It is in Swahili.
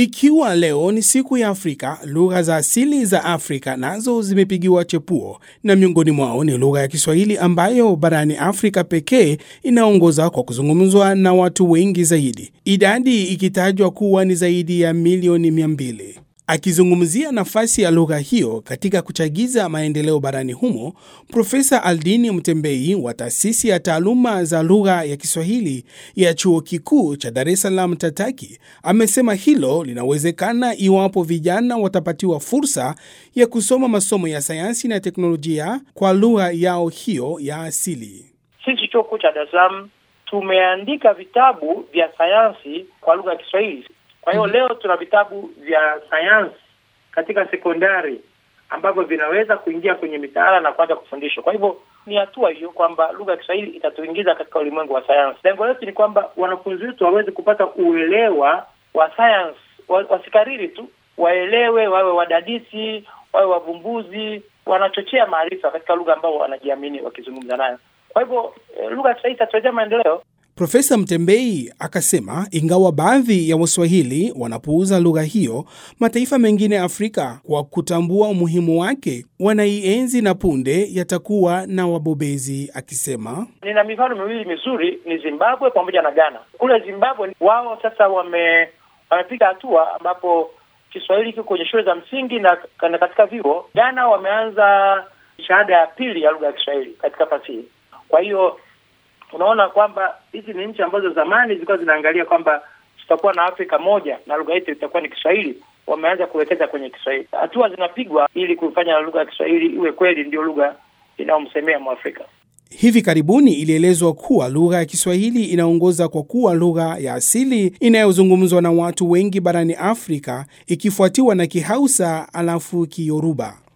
Ikiwa leo ni siku ya Afrika, lugha za asili za Afrika nazo zimepigiwa chepuo, na miongoni mwao ni lugha ya Kiswahili ambayo barani Afrika pekee inaongoza kwa kuzungumzwa na watu wengi zaidi, idadi ikitajwa kuwa ni zaidi ya milioni mia mbili. Akizungumzia nafasi ya lugha hiyo katika kuchagiza maendeleo barani humo, Profesa Aldini Mtembei wa taasisi ya taaluma za lugha ya Kiswahili ya chuo kikuu cha Dar es Salaam TATAKI amesema hilo linawezekana iwapo vijana watapatiwa fursa ya kusoma masomo ya sayansi na teknolojia kwa lugha yao hiyo ya asili. Sisi chuo kikuu cha Dar es Salaam tumeandika vitabu vya sayansi kwa lugha ya Kiswahili. Kwa hiyo leo tuna vitabu vya sayansi katika sekondari ambavyo vinaweza kuingia kwenye mitaala na kuanza kufundishwa. Kwa hivyo ni hatua hiyo kwamba lugha ya Kiswahili itatuingiza katika ulimwengu wa sayansi. Lengo letu ni kwamba wanafunzi wetu waweze kupata uelewa wa sayansi, wasikariri tu, waelewe, wawe wadadisi, wawe wavumbuzi, wanachochea maarifa katika lugha ambao wanajiamini wakizungumza nayo. Kwa hivyo lugha ya Kiswahili itatuletea maendeleo. Profesa Mtembei akasema ingawa baadhi ya Waswahili wanapuuza lugha hiyo, mataifa mengine ya Afrika kwa kutambua umuhimu wake wanaienzi na punde yatakuwa na wabobezi. Akisema nina mifano miwili mizuri, ni Zimbabwe pamoja na Ghana. Kule Zimbabwe wao sasa wame wamepiga hatua ambapo Kiswahili kiko kwenye shule za msingi na, na katika vyuo. Ghana wameanza shahada ya pili ya lugha ya Kiswahili katika fasihi. Kwa hiyo unaona kwamba hizi ni nchi ambazo zamani zilikuwa zinaangalia kwamba tutakuwa na Afrika moja na lugha yetu itakuwa ni Kiswahili. Wameanza kuwekeza kwenye Kiswahili. Hatua zinapigwa ili kuifanya lugha ya Kiswahili iwe kweli ndio lugha inayomsemea Mwafrika. Hivi karibuni ilielezwa kuwa lugha ya Kiswahili inaongoza kwa kuwa lugha ya asili inayozungumzwa na watu wengi barani Afrika, ikifuatiwa na Kihausa alafu Kiyoruba.